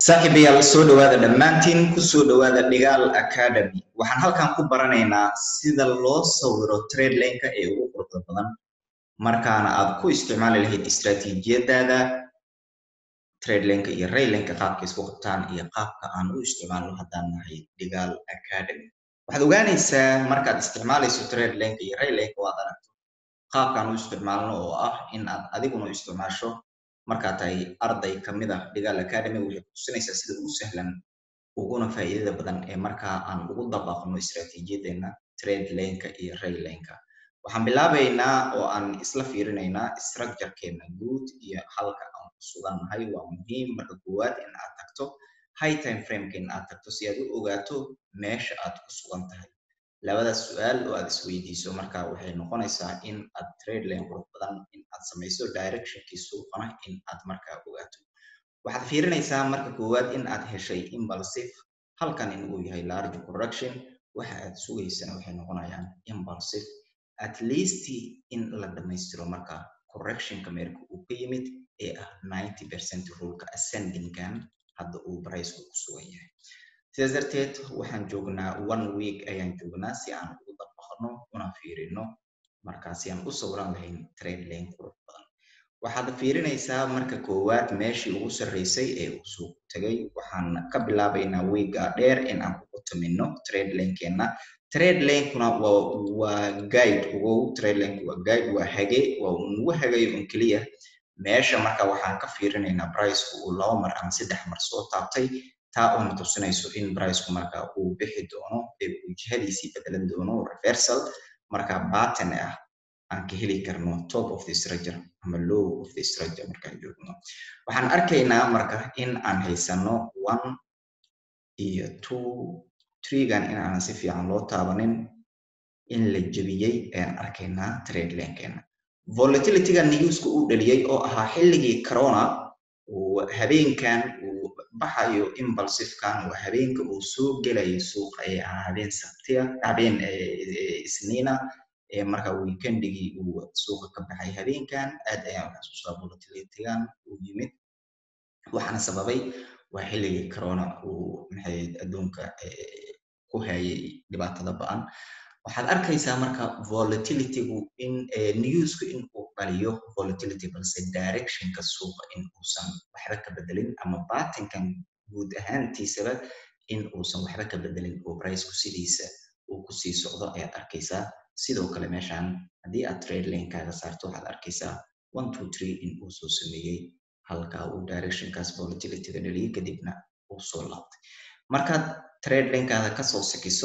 saaxiibayaal soo dhowaada dhammaantiin kusoo dhowaada dhigaal academy waxaan halkan ku baranaynaa sida loo sawiro tradelineka ee ugu quruxda badan markaana aad ku isticmaali lahayd istraatiijiyadaada tradelineka iyo raylinka qaabka isku qabtaan iyo qaabka aan u isticmaalno haddaan nahay dhigaal academy waxaad ogaanaysaa markaad isticmaalayso tradelineka iyo raylinka waad aragto qaabkaan u isticmaalno oo ah in aad adiguna isticmaasho markaa tahay arday kamid ah dhigaal academy waxay kutusinaysaa sida ugu sahlan uguna faa'iidada badan ee markaa aan ugu dabaqno istraatiijiyadeena trade laneka iyo ray laneka waxaan bilaabaynaa oo aan isla fiirinaynaa structurekeena guud iyo halka aan ku sugannahay waa muhiim marka koowaad in aad tagto high time frameka in aad tagto si aad u ogaato meesha aad ku sugan tahay labadaas su-aal oo aad isweydiiso marka waxay noqonaysaa in aad trade lane qurux badan in aad samayso directionkii suuqana in aad markaa ogaato waxaad fiirinaysaa marka koowaad in aad heshay impulsive halkan in uu yahay large correction waxa aad sugaysana waxay noqonayaan impulsive at least in la dhammaystiro marka correctionka meerka uu ka yimid ee ah ninety percent ruleka ascendingkan hadda uu briceka ku sugan yahay sidaas darteed waxaan joognaa one week ayaan joognaa si aan ugu dabaqno una fiirino markaa si aan u sawiran lahayn trade lane qurux badan waxaad fiirinaysaa marka koowaad meeshii ugu sarreysay ee uu suuq tagay waxaan ka bilaabaynaa weega dheer in aan ku qutamino trade lanekeenna trade lankuna waa guide ugow trade lanku waa guide waa hage waa unagu hagayo un keliya meesha marka waxaan ka fiirinaynaa briceka uu laba mar ama saddex mar soo taabtay taa oona tusinayso in bricku marka uu bixi doono ee uu jihadiisii bedelan doono reversal marka batten ah aan ka heli karno top of the structure ama low of the structure markaan joogno waxaan arkaynaa marka in aan haysano one iyo two treegan in aanan si fiican loo taabanin in la jebiyey ayaan arkaynaa trade lankeena volatilityga newska uu dhaliyey oo ahaa xilligii corona habeenkan uu baxayo impulsivekan waa habeenka uu soo gelayo suuqa ee ah habeen sabtiya habeen isniina ee marka weekendigii uu suuqa ka baxay habeenkan aad ayaan xasuustaa volatilitygan uu yimid waxaana sababay waa xilligii corona uu maxay adduunka ku hayay dhibaatada ba-an waxaad arkaysaa marka volatilitygu in newsku in uu dhaliyo volatility balse directionka suuqa in uusan waxba ka bedelin ama batinkan guud ahaantiisaba in uusan waxba ka bedelin oo bricku sidiisa uu kusii socdo ayaad arkaysaa sidoo kale meeshan haddii aad trade lanekaaga saarto waxaad arkaysaa one two three in uu soo sameeyey halka uu directionkaas volatilityga dhaliyay kadibna uu soo laabtay markaad trade lanekaada kasoo sakiso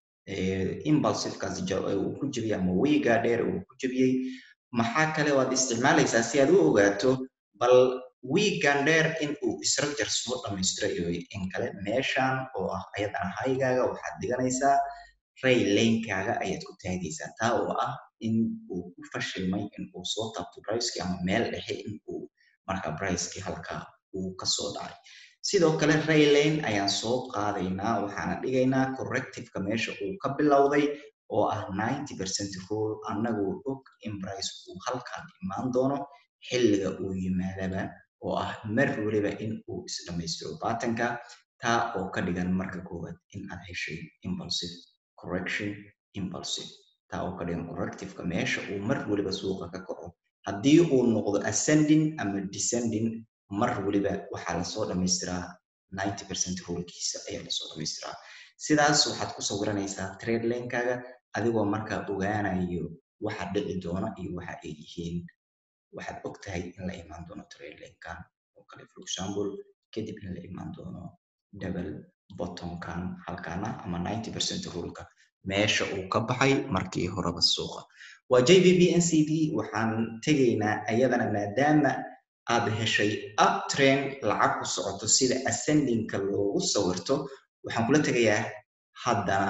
impulsivekaas uu ku jebiyey ama wiiga dheer uu ku jebiyey maxaa kale waad isticmaalaysaa si aad u ogaato bal wiigan dheer in uu structure soo dhammaystirayo in kale meeshan oo ah ayadana haygaaga waxaad dhiganaysaa ray lanekaaga ayaad ku taagaysaa taa oo ah in uu ku fashilmay in uu soo taabto bricekii ama meel dhexe in uu marka bricekii halka uu kasoo dhacay sidoo kale raylane ayaan soo qaadaynaa waxaana dhigaynaa correctiveka meesha uu ka bilowday oo ah ninety percent rule annagoo og in brice uu halkan imaan doono xilliga uu yimaadaba oo ah mar weliba in uu isdhammaystiro batanka taa oo ka dhigan marka koowaad in aad heshay impulsive correction impulsive taa oo ka dhigan correctiveka meesha uu mar weliba suuqa ka kaco haddii uu noqdo ascending ama descending mar weliba waxaa lasoo dhamaystiraa ninety percent rulkiisa ayaa lasoo dhamaystiraa sidaas waxaad ku sawiranaysaa trade lanekaaga adigoo markaa ogaanayo waxa dhici doona iyo waxa ay yihiin waxaad og tahay in la imaan doono trade lankan oo kale for example kadib in la imaan doono double bottomkan halkaana ama ninety percent ruleka meesha uu ka baxay markii horeba suuqa waa j v b n c d waxaan tegaynaa ayadana maadaama aad heshay uptrain lacag ku socoto sida ascendingka loogu sawirto waxaan kula tegayaa haddana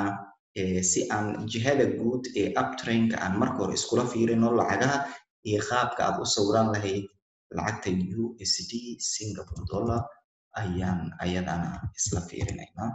si aan jihada guud ee uptrainka aan marka hore iskula fiirino lacagaha iyo qaabka aad u sawiran lahayd lacagta u s d singapore dollar ayaan ayadana isla fiirinaynaa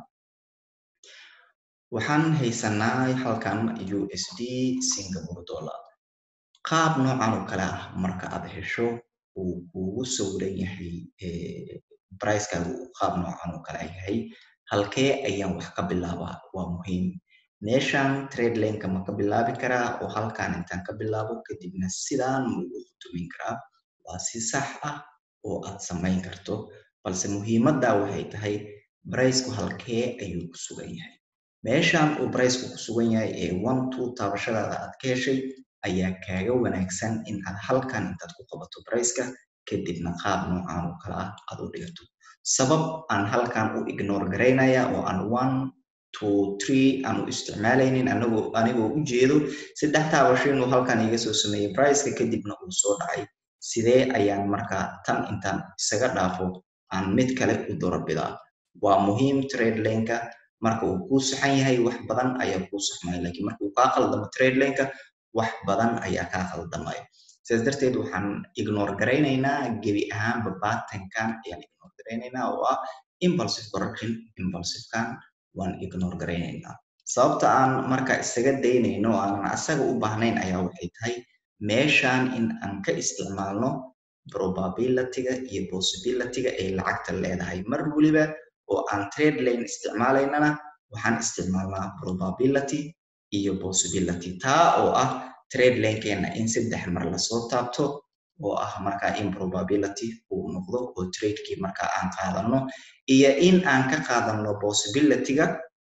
waxaan haysanaa halkan u s d singapore dollar qaab noocan oo kale ah marka aad hesho uu kuugu sawiran yahay bricekaagu uu qaab noocan oo kale yahay halkee ayaan wax ka bilaabaa waa muhiim meeshan trade laneka ma ka bilaabi karaa oo halkan intaan ka bilaabo kadibna sidaan ma ugu khutumin karaa waa si sax ah oo aad samayn karto balse muhiimadda waxay tahay briceku halkee ayuu ku sugan yahay meeshan uu briceku ku sugan yahay ee one two taabashadaada aad ka heshay ayaa kaaga wanaagsan in aad halkan intaad ku qabato briceka kadibna qaab noocan oo kale ah aad u dhigato sabab aan halkan u ignore garaynaya oo aan one two three aan u isticmaalaynin anagoo anigoo u jeedo saddex taabasho inuu halkan iga soo sameeyey briceka kadibna uu soo dhacay sidee ayaan markaa tan intaan isaga dhaafo aan mid kale u doorabidaa waa muhiim trade laneka marka uu kuu saxan yahay wax badan ayaa kuu saxmaya lakiin marka uu kaa qaldamo trade laneka wax badan ayaa kaa qaldamaya sidaas darteed waxaan ignore garaynaynaa gebi ahaanba batankan ayaan ignore garaynaynaa oo ah impulsive correction impulsivekan waan ignore garaynaynaa sababta aan marka isaga daynayno oo aanan asaga u baahnayn ayaa waxay tahay meeshan in aan ka isticmaalno probabilityga iyo possibilityga ay lacagta leedahay mar weliba oo aan trade lane isticmaalaynana waxaan isticmaalnaa probability iyo possibility taa oo ah trade lanekeenna in saddex mar lasoo taabto oo ah markaa in probability uu noqdo oo tradekii markaa aan qaadano iyo in aan ka qaadano possibilityga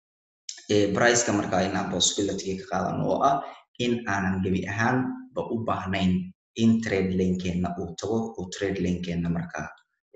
briceka markaa in aan possibilityga ka qaadano oo ah in aanan gebi ahaanba u baahnayn in trade lanekeenna uu tago oo trade lanekeenna markaa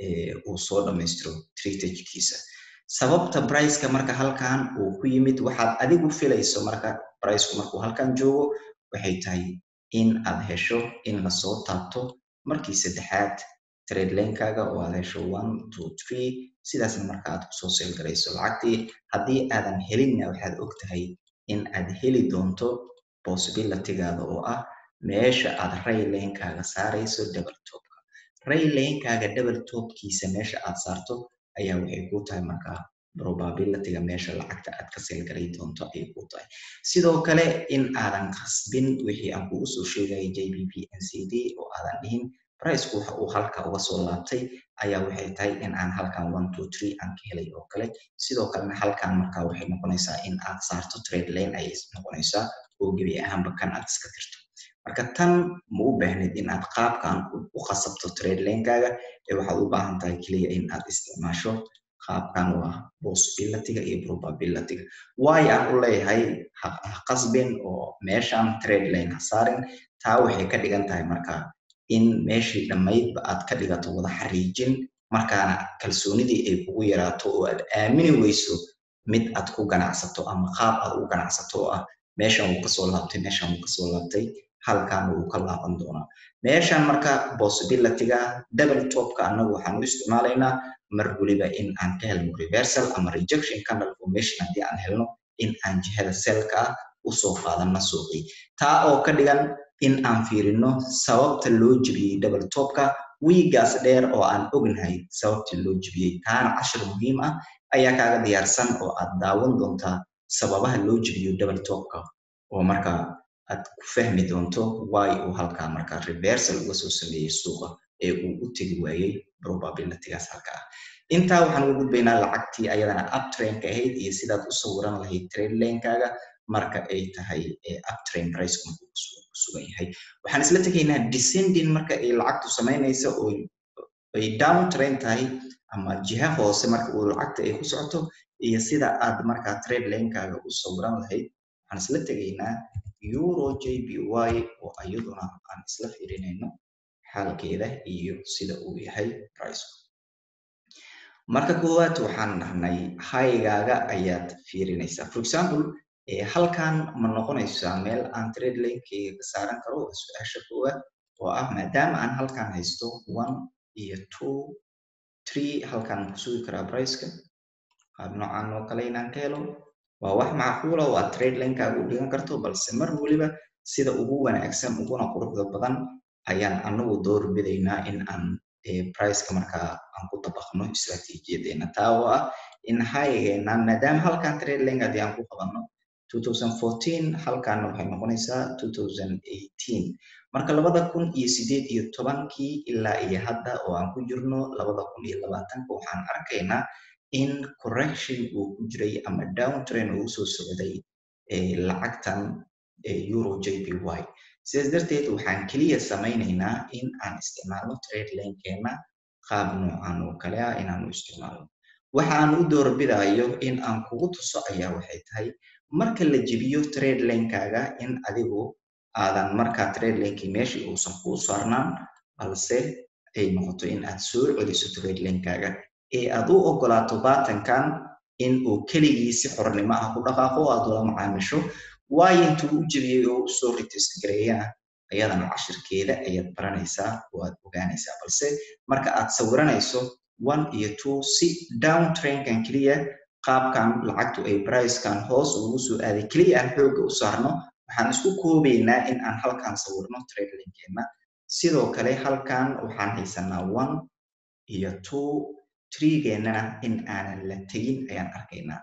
uu soo dhammaystiro tradkiisa sababta briceka marka halkan uu ku yimid waxaad adigu filayso marka briceku markuu halkan joogo waxay tahay in aad hesho in lasoo taabto markii saddexaad trade lanekaaga oo aad hesho one two three sidaasna marka aad kusoo seel garayso lacagtii haddii aadan helinna waxaad og tahay in aad heli doonto possibilitygaada oo ah meesha aad ray lanekaaga saarayso double topka ray lanekaaga double topkiisa meesha aad saarto ayaa waxay ku tahay markaa probabilityga meesha lacagta aad ka seelgaray doonto ayay ku tahay sidoo kale in aadan qasbin wixii aan kugu soo sheegayay j b p n c d oo aadan dhihin briceku waxa uu halka uga soo laabtay ayaa waxay tahay in aan halkan one two three aan ka helay oo kale sidoo kalena halkan markaa waxay noqonaysaa in aad saarto trade lane ayay noqonaysaa oo gebi ahaanba kan aad iska tirto marka tan ma u baahnid in aad qaabkan u qasabto trade lanekaaga ee waxaad u baahan tahay keliya in aad isticmaasho qaabkan oo ah possibilityga iyo probabilityga waayo aan u leeyahay ha qasbin oo meeshan trade lane ha saarin taa waxay ka dhigan tahay marka in meeshii dhammaydba aad ka dhigato wada xariijin markaana kalsoonidii ay kugu yaraato oo aad aamini weyso mid aad ku ganacsato ama qaab aad u ganacsato oo ah meeshan wuu kasoo laabtay meeshan wuu kasoo laabtay halkan wuu ka laaban doonaa meeshan marka possibilityga double topka annagu waxaan u isticmaalaynaa mar weliba in aan ka helno reversal ama rejection candle formation haddii aan helno in aan jihada selka ah usoo qaadano suuqii taa oo ka dhigan in aan fiirino sababta loo jebiyey double topka wiigaas dheer oo aan ognahay sababta loo jebiyey taana cashir muhiim ah ayaa kaaga diyaarsan oo aad daawan doontaa sababaha loo jebiyo double topka oo marka aad ku fahmi doonto why uu halkaa marka reversal uga soo sameeyey suuqa ee uu u tegi waayey probabilitygaas halka ah intaa waxaan ugu gudbaynaa lacagtii ayadana uptrainka ahayd iyo sidaad u sawiran lahayd trade lanekaaga marka ay tahay uptrain price ku sugan yahay waxaan isla tegaynaa descending marka ay lacagtu samaynayso oo ay down train tahay ama jiha hoose marka uu lacagta ay ku socoto iyo sida aad markaa trade lanekaaga u sawiran lahayd waxaan isla tegaynaa euro j b y oo iyaduna aan isla fiirinayno xaalkeeda iyo sida uu yahay price marka koowaad waxaan dhahnay haygaaga ayaad fiirinaysaa for example halkan ma noqonaysaa meel aan trade lankeyga ka saaran karo waa su-aasha koowaad oo ah maadaama aan halkan haysto one iyo two three halkan ku sugi karaa priceka qaab noocan oo kale inaan ka helo waa wax macquula oo aad trade lankaaga u dhigan karto balse mar weliba sida ugu wanaagsan uguna quruxda badan ayaan anagu door bidaynaa in aan priceka markaa aan ku dabaqno istratijiyaddeena taa oo ah in haygeena maadaama halkan trade lank haddii aan ku qabanno 2014 halkaana waxay noqonaysaa 2018 marka labada kun iyo sideed iyo tobankii ilaa iyo hadda oo aan ku jirno labada kun iyo labaatanka waxaan arkaynaa in correction uu ku jiray ama downtrain uu usoo socday lacagtan euro j p y sidaas darteed waxaan keliya samaynaynaa in aan isticmaalno trade lankeena qaab noocan oo kale ah inaanu isticmaalno waxa aan u doorbidayo in aan kugu tuso ayaa waxay tahay marka la jebiyo trade lankaaga in adigu aadan markaa trade lankii meeshii uusan kuu saarnaan balse ay noqoto in aad soo celiso trade lankaaga ee aad u ogolaato baatankan in uu keligii si xornimo ah ku dhaqaaqo aad ula macaamisho waayo intuu u jebiyey oo usoo retest gareeyana ayadana cashirkeeda ayaad baranaysaa oo aad ogaanaysaa balse marka aad sawiranayso one iyo two si down trainkan keliya qaabkan lacagtu ay bricekan hoos ugu soo aaday keliya aan xoogga u saarno waxaan isku koobaynaa in aan halkan sawirno trade linkeena sidoo kale halkan waxaan haysanaa one iyo two treegeenana in aanan la tegin ayaan arkaynaa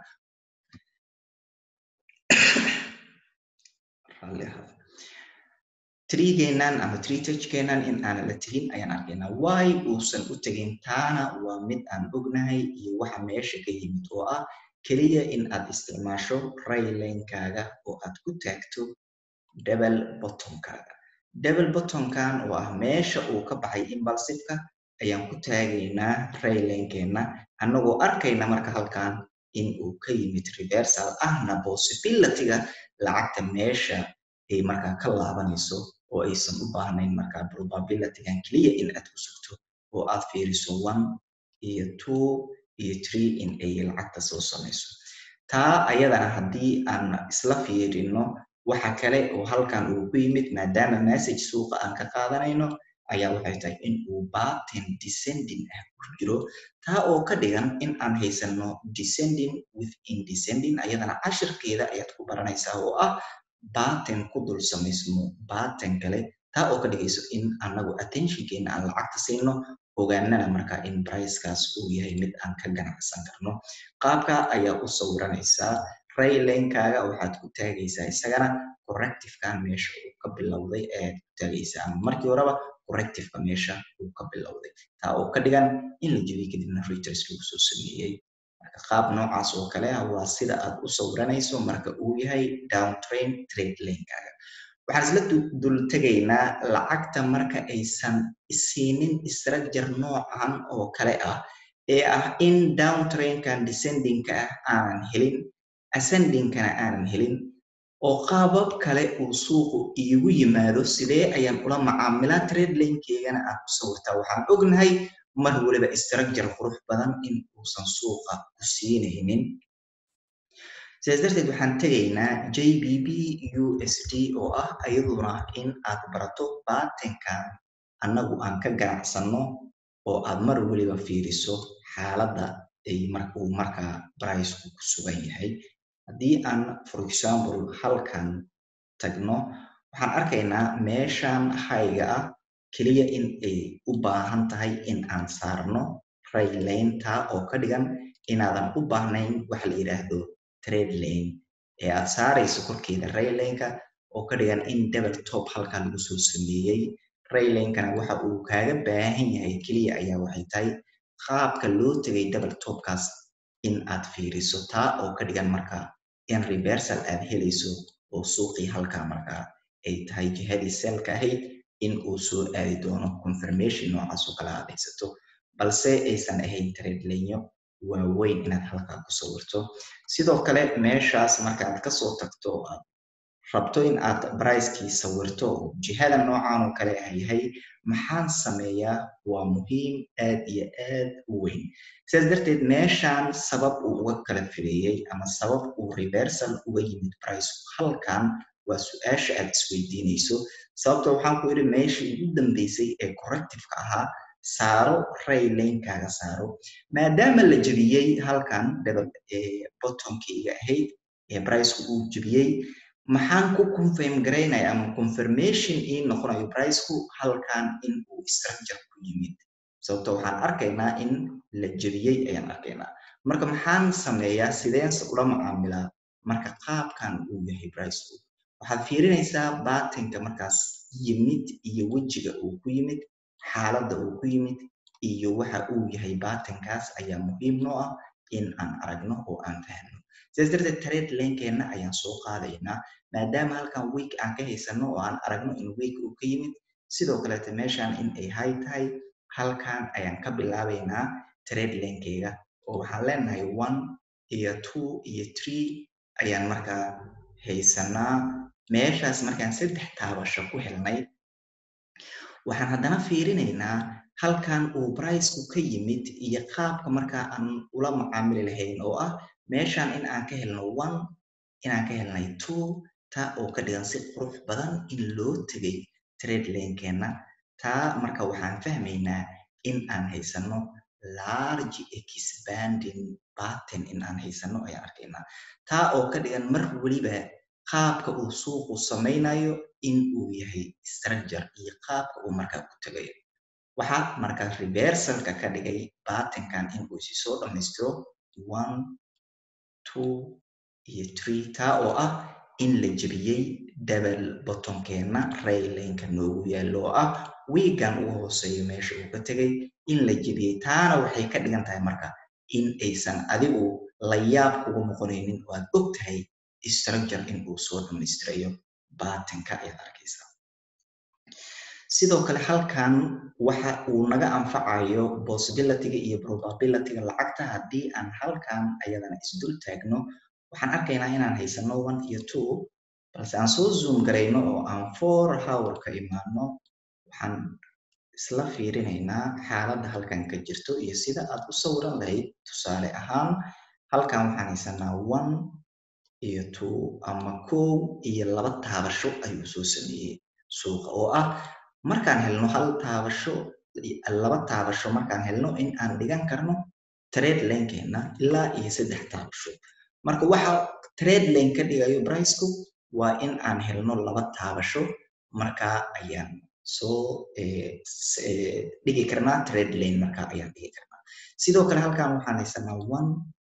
trigeenan ama treetagekeenan in aanan la tegin ayaan arkaynaa why uusan u tegin taana waa mid aan ognahay iyo waxa meesha ka yimid oo ah keliya in aad isticmaasho raylankaaga oo aad ku taagto double bottomkaaga double bottomkan oo ah meesha uu ka baxay imbalsiveka ayaan ku taagaynaa raylankeena annagoo arkayna marka halkan in uu ka yimid reversal ahna possibilityga lacagta meesha ay markaa ka laabanayso oo aysan u baahnayn markaa probabilitygan keliya in aad ku sugto oo aad fiiriso one iyo two iyo three in ay lacagta soo samayso taa ayadana haddii aan isla fiirino waxa kale oo halkan uu ku yimid maadaama message suuqa aan ka qaadanayno ayaa waxay tahay in uu baten descending ah ku jiro taa oo ka dhigan in aan haysano descending within descending ayadana cashirkeeda ayaad ku baranaysaa oo ah baten ku dul samaysmo baten kale taa oo ka dhigayso in anagu attentionkeena aan lacagta siino ogaanana markaa in bricekaas uu yahay mid aan ka ganacsan karno qaabka ayaa u sawiranaysaa raylankaaga waxaad ku taagaysaa isagana correctivekan meesha uu ka bilowday ayaad ku taagaysaa ama markii horeba correctiveka meesha uu ka bilowday taa oo ka dhigan in la jebiyey kadibna reuters lagu soo sameeyey marka qaab noocaas oo kale ah waa sida aad u sawiranayso marka uu yahay downtrain trade lankaaga waxaan isla dul tegaynaa lacagta marka aysan isiinin structure noocan oo kale ah ee ah in downtrainkan descendingka ah aanan helin ascendingkana aanan helin oo qaabab kale uu suuqu iigu yimaado sidee ayaan ula macaamilaa trade lankeygana aan ku sawirtaa waxaan ognahay mar waliba structure qurux badan in uusan suuqa ku siinaynin sidaas darteed waxaan tegaynaa j b b u s d oo ah ayaduna in aad barato baatenkan annagu aan ka ganacsanno oo aad mar waliba fiiriso xaaladda ay uu markaa briceku ku sugan yahay haddii aan for example halkan tagno waxaan arkaynaa meeshan hayga ah keliya in ay u baahan tahay in aan saarno raylaynta oo ka dhigan inaadan u baahnayn waxa la yidhaahdo trade lane ee aad saarayso korkeeda raylanka oo ka dhigan in double top halkan lagu soo sameeyey raylankana waxa uu kaaga baahan yahay keliya ayaa waxay tahay qaabka loo tegay double topkaas in aad fiiriso taa oo ka dhigan markaa in reversal aad helayso oo suuqii halkaa markaa ay tahay jihadii selka ahayd in uu soo aadi doono confirmation noocaas oo kale aad haysato balse aysan ahayn tradelanyo waaweyn inaad halkaa ku sawirto sidoo kale meeshaas markaaad kasoo tagto oo aad rabto in aad bricekii sawirto oo jihada noocan oo kale ah yahay maxaan sameeyaa waa muhiim aad iyo aad u weyn sidaas darteed meeshan sabab uu uga kala fireeyey ama sabab uu reversal uga yimid briceku halkan waa su-aasha aad isweydiinayso sababta waxaan ku idhi meeshii ugu dambeysay ee correctiveka ahaa saaro raylankaaga saaro maadaama la jebiyey halkan bottomkayga ahayd ee briceku uu jebiyey maxaan ku confirm garaynaya ama confirmation ii noqonayo briceku halkan in uu structure ku yimid sababto waxaan arkaynaa in la jebiyey ayaan arkaynaa marka maxaan sameeyaa sideense ula macaamilaa marka qaabkan uu yahay bricku waxaad fiirinaysaa baatinka markaas yimid iyo wejiga uu ku yimid xaaladda uu ku yimid iyo waxa uu yahay baatinkaas ayaa muhiim noo ah in aan aragno oo aan fahno sidaas darteed trade lankeenna ayaan soo qaadaynaa maadaama halkan week aan ka haysano oo aan aragno in week uu ka yimid sidoo kaleete meeshan in ay hay tahay halkan ayaan ka bilaabaynaa trade lankeyga oo waxaan leenahay one iyo two iyo three ayaan markaa haysanaa meeshaas markaan saddex taabasho ku helnay waxaan haddana fiirinaynaa halkan uu bricku ka yimid iyo qaabka markaa aan ula macaamili lahayn oo ah meeshan in aan ka helno one inaan ka helnay two taa oo ka dhigan si qurux badan in loo tegay trade lankeenna taa marka waxaan fahmaynaa in aan haysano large expanding batten in aan haysano ayaan arkaynaa taa oo ka dhigan mar weliba qaabka uu suuqu samaynayo in uu yahay structure iyo qaabka uu markaa ku tegayo waxaa markaa reversalka ka dhigay battenkan in uu si soo dhammaystiro one two iyo three taa oo ah in la jebiyey double bottomkeenna raylanka noogu yaallo oo ah wiigan ugu hooseeyo meesha uu ka tegay in la jebiyey taana waxay ka dhigan tahay marka in aysan adigu layaab kugu noqonaynin oo aad og tahay structure in uu soo dhammaystirayo baatinka ayaad arkaysaa sidoo kale halkan waxa uu naga anfacayo possibilityga iyo probabilityga lacagta haddii aan halkan ayadana isdul taagno waxaan arkaynaa inaan haysano one iyo two balse aan soo zoom garayno oo aan four hour ka imaano waxaan isla fiirinaynaa xaaladda halkan ka jirto iyo sida aad u sawiran lahayd tusaale ahaan halkan waxaan haysanaa one iyo two ama kow iyo laba taabasho ayuu soo sameeyey suuqa oo ah markaan helno hal taabasho laba taabasho markaan helno in aan dhigan karno trade lankeenna ilaa iyo saddex taabasho marka waxa trade lane ka dhigayo bricku waa in aan helno laba taabasho markaa ayaan soo dhigi karnaa trade lane markaa ayaan dhigi karnaa sidoo kale halkan waxaan haysanaa one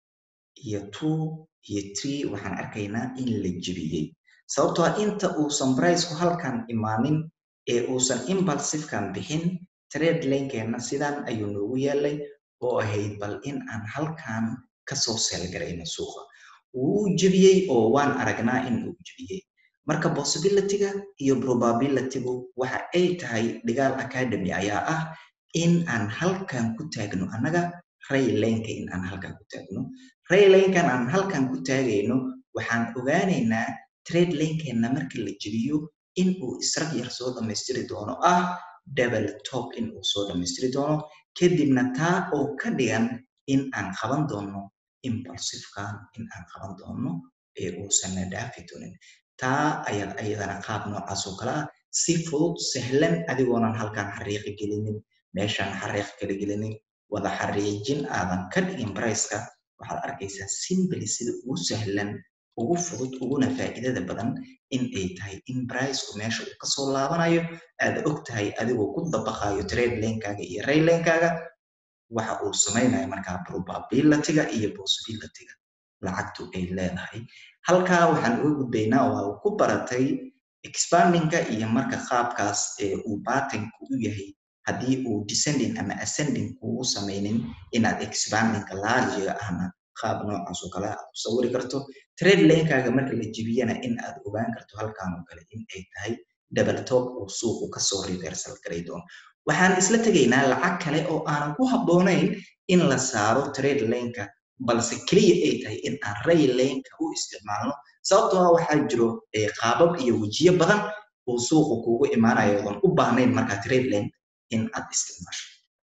iyo two iyo three waxaan arkaynaa in la jebiyey sababtoo ah inta uusan bricku halkan imaanin ee uusan impulsivekan bixin trade lankeenna sidan ayuu noogu yaalay oo ahayd bal in aan halkan kasoo seelgarayno suuqa wuu jebiyey oo waan aragnaa in uu jebiyey marka possibilityga iyo probabilitygu waxa ay tahay dhigaal academy ayaa ah in aan halkan ku taagno annaga raylanka in aan halkan ku taagno raylankan aan halkan ku taagayno waxaan ogaanaynaa trade lankeenna marka la jebiyo in uu israg yar soo dhammaystiri doono ah double top in uu soo dhammaystiri doono kadibna taa oo ka dhigan in aan qaban doono impulsivekan in aan qaban doono ee uusanna dhaafi doonin taa ayaad ayadana qaab noocaas oo kale ah si fudud sahlan adigoonan halkan xariiqi gelinin meeshaan xariiq kala gelinin wada xariijin aadan ka dhigin briceka waxaad arkaysaa simbly sida ugu sahlan ugu fudud uguna faa'iidada badan in ay tahay in bricku meesha uu kasoo laabanayo aad og tahay adigoo ku dabaqayo trade lankaaga iyo ray lankaaga waxa uu samaynayo markaa probabilityga iyo possibilityga lacagtu ay leedahay halkaa waxaan uga gudbaynaa oo ku baratay expandingka iyo marka qaabkaas ee uu batinku u yahay haddii uu descending ama ascending kugu samaynin inaad expandingka largiga ahna qaab noocaas oo kale aad u sawiri karto trade lankaaga marka la jebiyana in aad ogaan karto halkan oo kale in ay tahay double top uu suuqu kasoo reversal garay doono waxaan isla tegaynaa lacag kale oo aanan ku habboonayn in la saaro trade laneka balse keliya ay tahay in aan ray laneka u isticmaalno sababtoo ah waxaa jiro qaabab iyo wejiyo badan uu suuqu kugu imaanayo odan u baahnayn markaa trade lane in aad isticmaasho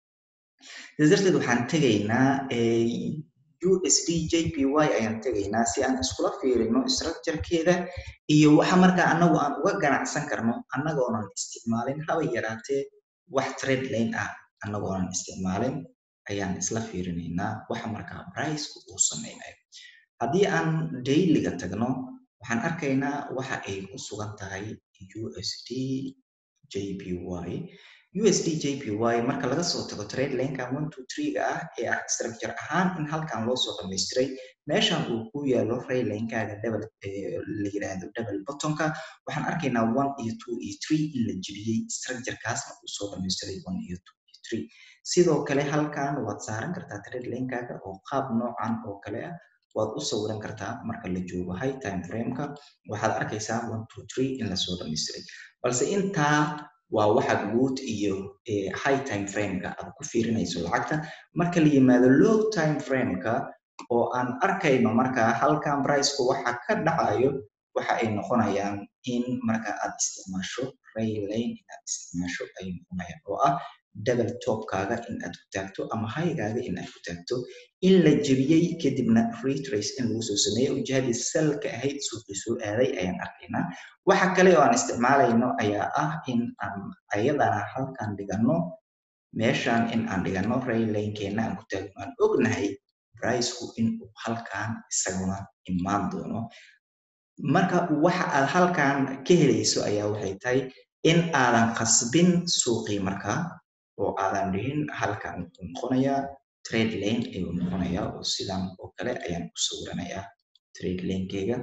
sidaas darteed waxaan tegaynaa usd jpy ayaan tegaynaa si aan iskula fiirino structurekeeda iyo waxa markaa annagu aan uga ganacsan karno annagoonan isticmaalin haba yaraatee wax trade lane ah annagoonan isticmaalin ayaan isla fiirinaynaa waxa markaa bricku uu samaynayo haddii aan dailyga tagno waxaan arkaynaa waxa ay ku sugan tahay usd jpy usd jpy marka laga soo tago trade lineka one two three-ga ah ee ah structure ahaan in halkan loo soo dhamaystiray meeshan uu ku yaalo raylinkaaga double la yiraahdo double bottomka waxaan arkaynaa one iyo two iyo three in la jebiyey structurekaasna uu soo dhamaystiray one iyo two iyo three sidoo kale halkan waad saaran kartaa trade linkaaga oo qaab noocan oo kale ah waad u sawiran kartaa marka la joogo high time frameka waxaad arkaysaa one two three in lasoo dhamaystiray balse intaa waa waxa guud iyo high time frameka aad ku fiirinayso lacagta marka la yimaado low time frameka oo aan arkayno marka halkan priceka waxa ka dhacayo waxa ay noqonayaan in marka aad isticmaasho raylane inaad isticmaasho ay noqonayaan oo ah double topkaaga in aad ku taagto ama haygaaga in aad ku taagto in la jebiyey kadibna retrace in lagu soo sameeyo jihadii salka ahayd suuqii soo aaday ayaan arkaynaa waxa kale oo aan isticmaalayno ayaa ah in aan ayadana halkan dhigano meeshan in aan dhigano raylanekeena aan ku taagno aan ognahay priceku in uu halkan isaguna imaan doono marka waxa aad halkan ka helayso ayaa waxay tahay in aadan qasbin suuqii markaa oo aadan dhihin halkan wuxuu noqonayaa trade lane ayuu noqonayaa oo sidan oo kale ayaan u sawiranayaa trade lanekeyga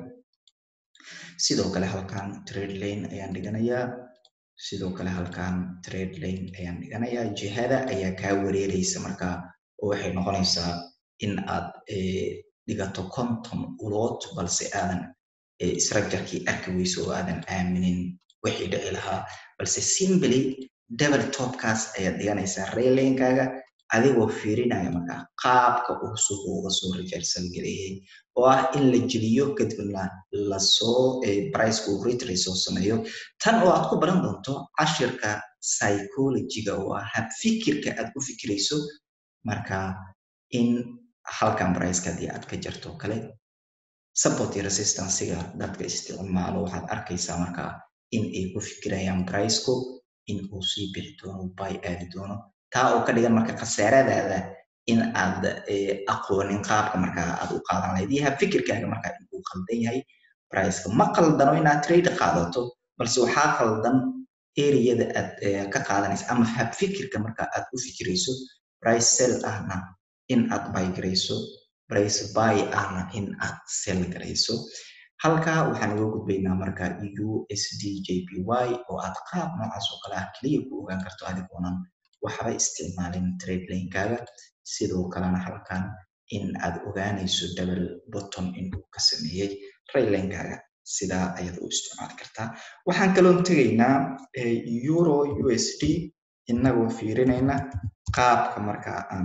sidoo kale halkan trade lane ayaan dhiganayaa sidoo kale halkan trade lane ayaan dhiganayaa jihada ayaa kaa wareereysa markaa oo waxay noqonaysaa in aad dhigato konton ulood balse aadan structurekii arki weyso oo aadan aaminin wixii dhici lahaa balse simply double topkaas ayaad dhiganaysaa raylankaaga adigoo fiirinaya markaa qaabka uu suuqa uga soo reversal gareeyay oo ah in la jeliyo kadibna lasoo priceka uu retrace soo sameeyo tan oo aad ku baran doonto cashirka psychologyga oo ah hab fikirka aad ku fikirayso marka in halkan priceka haddii aad ka jarto kale support iyo resistancega dadka isticmaalo waxaad arkaysaa markaa in ay ku fikirayaan priceku in uu sii bixi doono bay aadi doono taa oo ka dhigan marka khasaaradaada in aad aqoonin qaabka markaa aad u qaadan lahayd iyo fikirkaaga markaa in uu qaldan yahay priceka ma qaldano inaad trade qaadato balse waxaa qaldan ereyada aad ka qaadanaysa ama hab fikirka marka aad u fikirayso price sell ahna in aad buy garayso price buy ahna in aad sell garayso halkaa waxaan uga gudbaynaa marka usd jpy oo aad qaab noocaas oo kale ah keliya ku ogaan karto adigoonan waxba isticmaalin trade lanekaaga sidoo kalena halkan in aad ogaanayso double bottom inuu ka sameeyey raylankaaga sidaa ayaad u isticmaali kartaa waxaan kaloon tegaynaa euro usd inagoo fiirinayna qaabka marka aan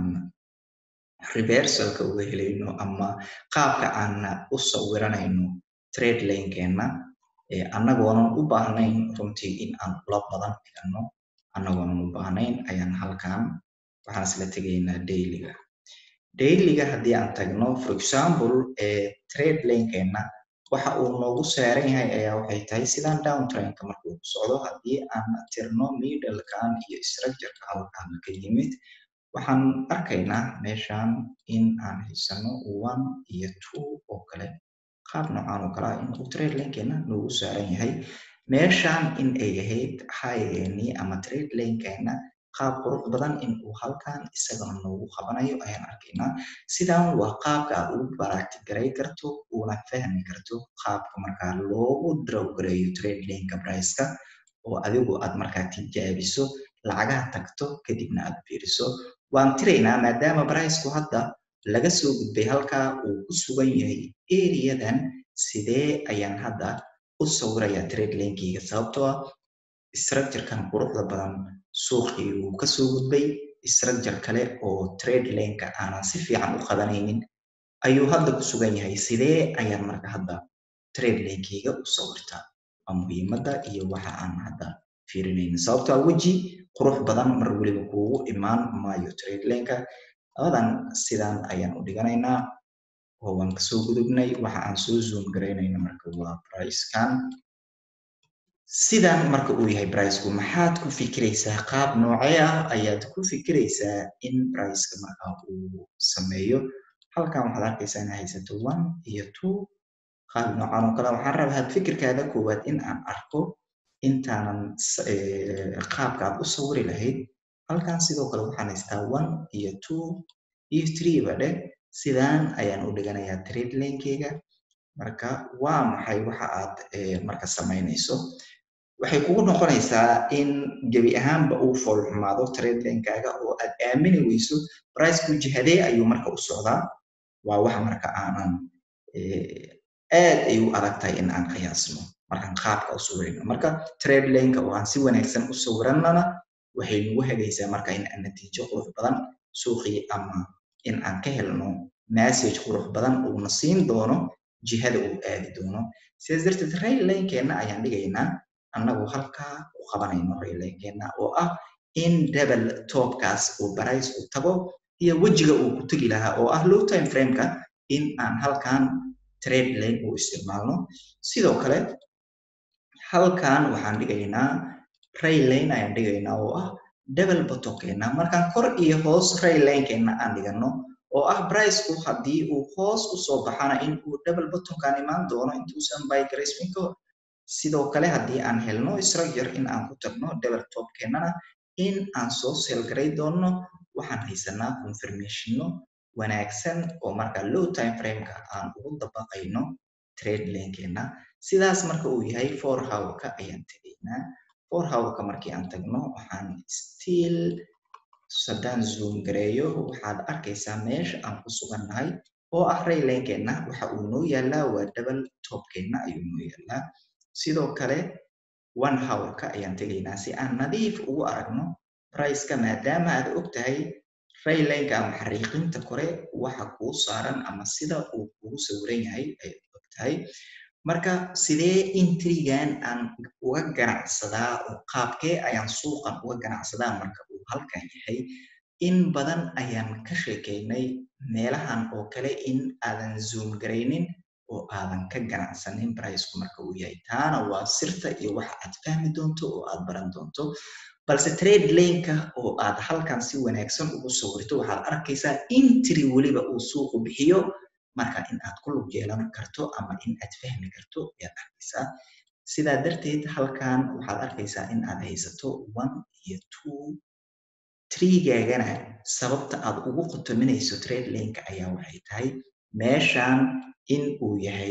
reversalka uga helayno ama qaabka aan u sawiranayno trade lanekeenna annagoonan u baahnayn runtii in aan ula badan dhigano annagoonan u baahnayn ayaan halkan waxaan isla tegaynaa dailyga dailyga haddii aan tagno for example trade lanekeenna waxa uu noogu saaran yahay ayaa waxay tahay sidaan downtrainka markuu ku socdo haddii aan tirno middlekan iyo structureka halkan ka yimid waxaan arkaynaa meeshan in aan haysano one iyo two oo kale qaab noocan oo kale ah in uu trade lankeena noogu saaran yahay meeshan in ay ahayd highgeenii ama trade lankeena qaab qurux badan in uu halkan isagana noogu qabanayo ayaan arkaynaa sidan waa qaabka aad ugu baraatigaray karto una fahmi karto qaabka markaa loogu drawgareeyo trade lanka priceka oo adigu aad markaa tijaabiso lacagaha tagto kadibna aad fiiriso waan tiraynaa maadaama briceku hadda laga soo gudbay halkaa uu ku sugan yahay eriyadan sidee ayaan hadda u sawirayaa trade lankeyga sababtoo ah structurekan quruxda badan suuqii wuu kasoo gudbay structure kale oo trade lanka aanan si fiican u qabanaynin ayuu hadda ku sugan yahay sidee ayaan marka hadda trade lankeyga u sawirtaa waa muhiimadda iyo waxa aan hadda fiirinayna sababtoo ah weji qurux badan mar weliba kuugu imaan maayo trade lanka labadan sidan ayaan u dhiganaynaa oo waan kasoo gudubnay waxa aan soo zoom garaynayna marka waa pricekan sidan marka uu yahay briceku maxaad ku fikiraysaa qaab noocee ah ayaad ku fikiraysaa in briceka marka uu sameeyo halkan waxaad arkaysaa inaa haysato one iyo two qaab noocan oo kale waxaan rabaa had fikirkaada koowaad in aan arko intaanan qaabka aad u sawiri lahayd halkan sidoo kale waxaan haystaa one iyo two iyo three ba dheh sidaan ayaan u dhiganayaa trade lankeyga marka waa maxay waxa aad marka samaynayso waxay kugu noqonaysaa in gebi ahaanba uu foolxumaado trade lankaaga oo aad aamini weyso priceku jihadee ayuu marka u socdaa waa wax marka aanan aad ay u adag tahay in aan qiyaasno markaan qaabka u sawirayno marka trade lanka oo aan si wanaagsan u sawirannana waxay nagu hagaysaa marka in aan natiijo qurux badan suuqii ama in aan ka helno message qurux badan uuna siin doono jihada uu aadi doono sidaas darteed rail lankeenna ayaan dhigaynaa annagu halkaa u qabanayno rail lankeenna oo ah in double topkaas uu barays u tago iyo wejiga uu ku tegi lahaa oo ah low time frameka in aan halkan trade lane u isticmaalno sidoo kale halkan waxaan dhigaynaa rail lane ayaan dhigaynaa oo ah double bottomkeena markaan kor iyo hoos rail lanekeenna aan dhigano oo ah briceku haddii uu hoos usoo baxana in uu double bottomkaan imaan doono intuusan bygracemin ka hor sidoo kale haddii aan helno structure in aan ku tagno double topkeennana in aan soo selgaray doonno waxaan haysanaa confirmationno wanaagsan oo marka low time frameka aan ugu dabaqayno trade lankeenna sidaas marka uu yahay for howrka ayaan tegaynaa for howrka markii aan tagno waxaan still haddaan zoom gareeyo waxaad arkaysaa meesha aan ku sugannahay oo ah rail lankeenna waxa uu noo yaalaa waa double topkeenna ayuu noo yaalaa sidoo kale one howrka ayaan tegaynaa si aan nadiif ugu aragno priceka maadaama aad og tahay raylanka ama xariiqinta kore waxa kuu saaran ama sida uu kugu sawiran yahay ay og tahay marka sidee intrigan aan uga ganacsadaa oo qaabkee ayaan suuqan uga ganacsadaa marka uu halkan yahay in badan ayaan ka sheekaynay meelahan oo kale in aadan zoom garaynin oo aadan ka ganacsanin briceku marka uu yahay taana waa sirta iyo waxa aad fahmi doonto oo aad baran doonto balse trade laneka oo aad halkan si wanaagsan ugu sawirto waxaad arkaysaa intri weliba uu suuqu bixiyo marka in aad ku lug yeelan karto ama in aad fahmi karto ayaad arkaysaa sidaa darteed halkan waxaad arkaysaa in aad haysato one iyo two trigaagana sababta aad ugu qotominayso trade laneka ayaa waxay tahay meeshan in uu yahay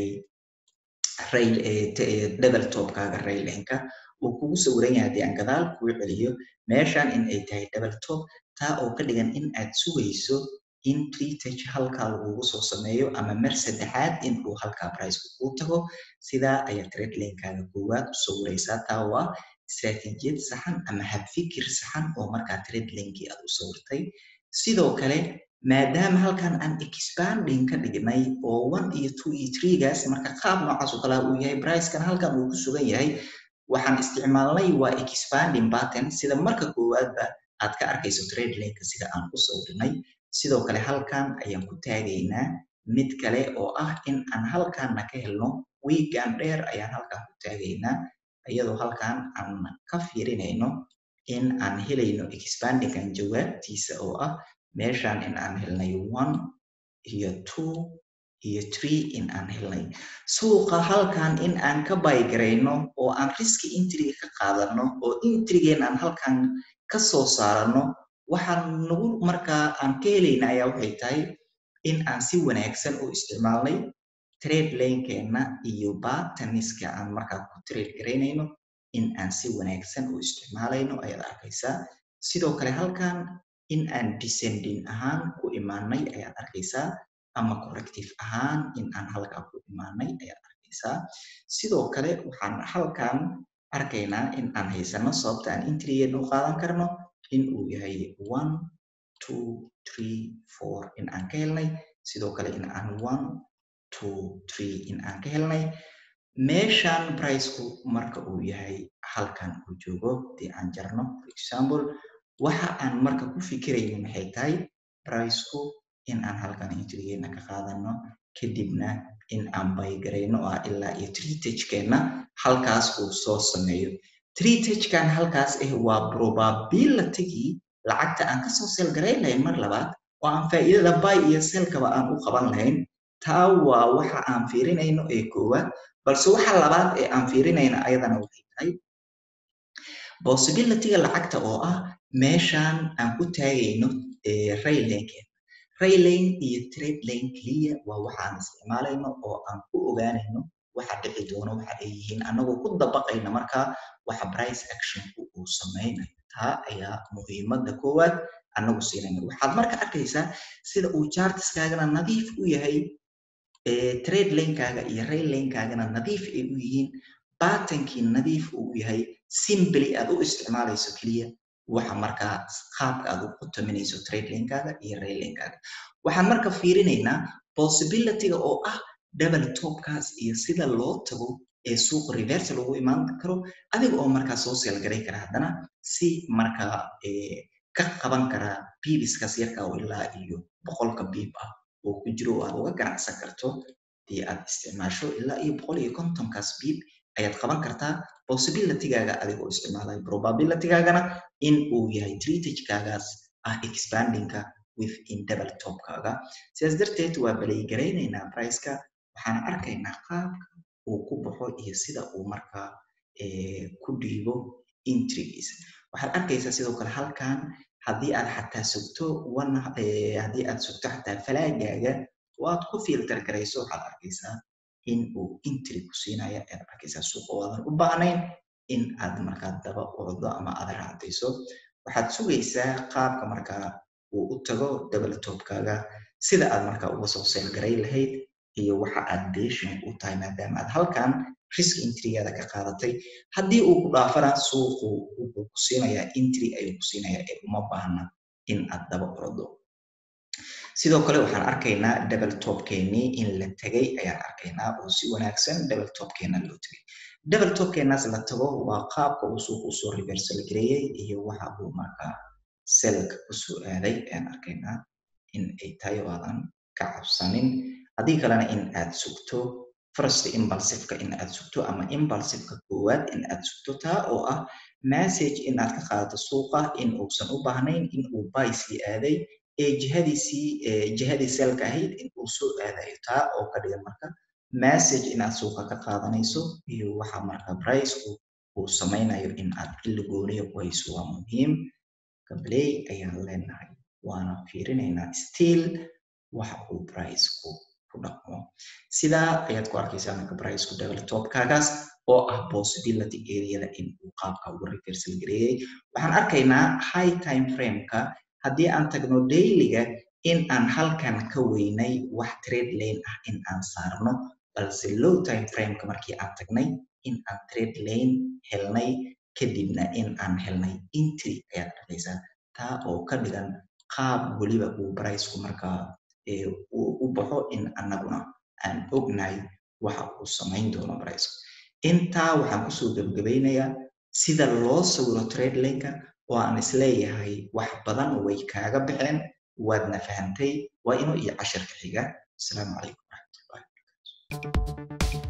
rail double topkaaga rail laneka uu kugu sawiran yahay haddii aan gadaal kuu celiyo meeshan in ay tahay double top taa oo ka dhigan in aad sugayso in treatage halkaa lagugu soo sameeyo ama mar saddexaad in uu halkaa priceka kuu tago sidaa ayaa trade lankaaga koowaad u sawiraysaa taa waa istratijiyad saxan ama habfikir saxan oo markaa trade lankii aad u sawirtay sidoo kale maadaama halkan aan expanding ka dhignay oo one iyo two iyo threegaas marka qaab noocaas oo kalea uu yahay pricekan halkan uu ku sugan yahay waxaan isticmaalnay waa expanding pattern sida marka koowaadba aad ka arkayso trade laneka sida aan ku sawirinay sidoo kale halkan ayaan ku taagaynaa mid kale oo ah in aan halkanna ka helno wiigan dheer ayaan halkan ku taagaynaa iyadoo halkan aan ka fiirinayno in aan helayno expandingan jawaabtiisa oo ah meeshan in aan helnay one iyo two iyo tree in aan helnay suuqa halkan in aan ka baygarayno oo aan riski intriga ka qaadano oo intrigeen aan halkan ka soo saarano waxaan nagu markaa aan ka helayna ayaa waxay tahay in aan si wanaagsan u isticmaalnay trade lankeenna iyo bataniska aan markaa ku trade garaynayno in aan si wanaagsan u isticmaalayno ayaad arkaysaa sidoo kale halkan in aan descending ahaan ku imaanay ayaad arkaysaa ama corrective ahaan in aan halkaa ku imaanay ayaad arkaysaa sidoo kale waxaan halkan arkaynaa in aan haysano sababta aan intrigeed u qaadan karno in uu yahay one two three four in aan ka helnay sidoo kale in aan one two three in aan ka helnay meeshan priceku marka uu yahay halkan uu joogo dee aan jarno for example waxa aan marka ku fikirayno maxay tahay priceku in aan halkan intrigeedna ka qaadano kadibna in aan baygarayno oo ah ilaa iyo treatagekeenna halkaas uu soo sameeyo treatagekan halkaas ah waa probabilitygii lacagta aan kasoo selgarayn lahayn mar labaad oo aan faa'iidada buy iyo selkaba aan u qaban lahayn taa waa waxa aan fiirinayno ee koowaad balse waxa labaad ee aan fiirinayna ayadana waxay tahay possibilityga lacagta oo ah meeshaan aan ku taagayno raylankeena raylane iyo trade lane keliya waa waxaan isticmaalayno oo aan ku ogaanayno waxa dhici doono waxa ay yihiin annagoo ku dabaqayna markaa waxa price actionku uu samaynayo taa ayaa muhiimadda koowaad annagu siinayna waxaad marka arkaysaa sida uu chartiskaagana nadiif u yahay trade lanekaaga iyo rail lanekaagana nadiif ay u yihiin batankii nadiif uu yahay simbly aad u isticmaalayso keliya waxa markaa qaabka aad u qutaminayso trade lanekaaga iyo rail lanekaaga waxaan marka fiirinaynaa possibilityga oo ah double topkaas iyo sida loo tago ee suuqa reverse lagu imaan karo adiga oo markaa soo seelgaray kara haddana si markaa ka qaban karaa biibiskaas yarka oo ilaa iyo boqolka biib ah oo ku jiro oo aad uga ganacsan karto dii aad isticmaasho ilaa iyo boqol iyo kontonkaas biib ayaad qaban kartaa possibilitygaaga adigoo isticmaalaya probabilitygaagana in uu yahay treatagekaagaas ah expandingka within double topkaaga sidaas darteed waa baleygaraynaynaa priceka waxaan arkaynaa qaabka uu ku baxo iyo sida uu markaa ku dhiibo intrigiisa waxaad arkaysaa sidoo kale halkan haddii aad xataa sugto haddii aad sugto xataa falaagaaga oo aad ku filter garayso waxaad arkaysaa in uu intri ku siinaya ayaad arkaysaa suuqa waadan u baahnayn in aad markaa daba ordo ama aad raacdayso waxaad sugaysaa qaabka markaa uu u tago double topkaaga sida aad markaa uga soo seelgaray lahayd iyo waxa aad beeshin u tahay maadaama aad halkan risk intrigaada ka qaadatay haddii uu ku dhaafana suuqu wuxuu ku siinayaa intri ayuu ku siinayaa ee uma baahna in aad daba ordo sidoo kale waxaan arkaynaa double topkeenii in la tegay ayaan arkaynaa oo si wanaagsan double topkeena loo tegay double topkeenaas la tago waa qaabka uu suuqa usoo reversal gareeyey iyo waxa uu markaa selka usoo aaday ayaan arkaynaa in ay tahay oo aadan ka cabsanin haddii kalena in aad sugto first impulsiveka in aad sugto ama impulsiveka koowaad in aad sugto taa oo ah message in aad ka qaadato suuqa in uusan u baahnayn in uu buy sii aaday ee jihadiisii jihadii selka ahayd in uu soo aadayo taa oo ka dhigan marka message in aad suuqa ka qaadanayso iyo waxa marka priceku uu samaynayo in aad xilli gooniya ku hayso waa muhiim gabley ayaan leenahay waana fiirinaynaa still waxa uu priceku ku dhaqmo sidaa ayaad ku arkaysaa marka priceku double topkaagaas oo ah possibility areada in uu qaabka ugu reversal gareeyey waxaan arkaynaa high time frameka haddii aan tagno dailyga in aan halkan ka weynay wax trade lane ah in aan saarno balse low time frameka markii aan tagnay in aan trade lane helnay kadibna in aan helnay intry ayaad arkaysaa taa oo ka dhigan qaab weliba uu briceku markaa u baxo in annaguna aan ognahay waxa uu samayn doono briceku intaa waxaan kusoo gebgabaynayaa sida loo sawiro trade laneka oo aan isleeyahay wax badan way kaaga baxeen waadna fahantay waa inuu iyo cashirka xiga asalaamu calaykum waraxmatullahi wabarakatu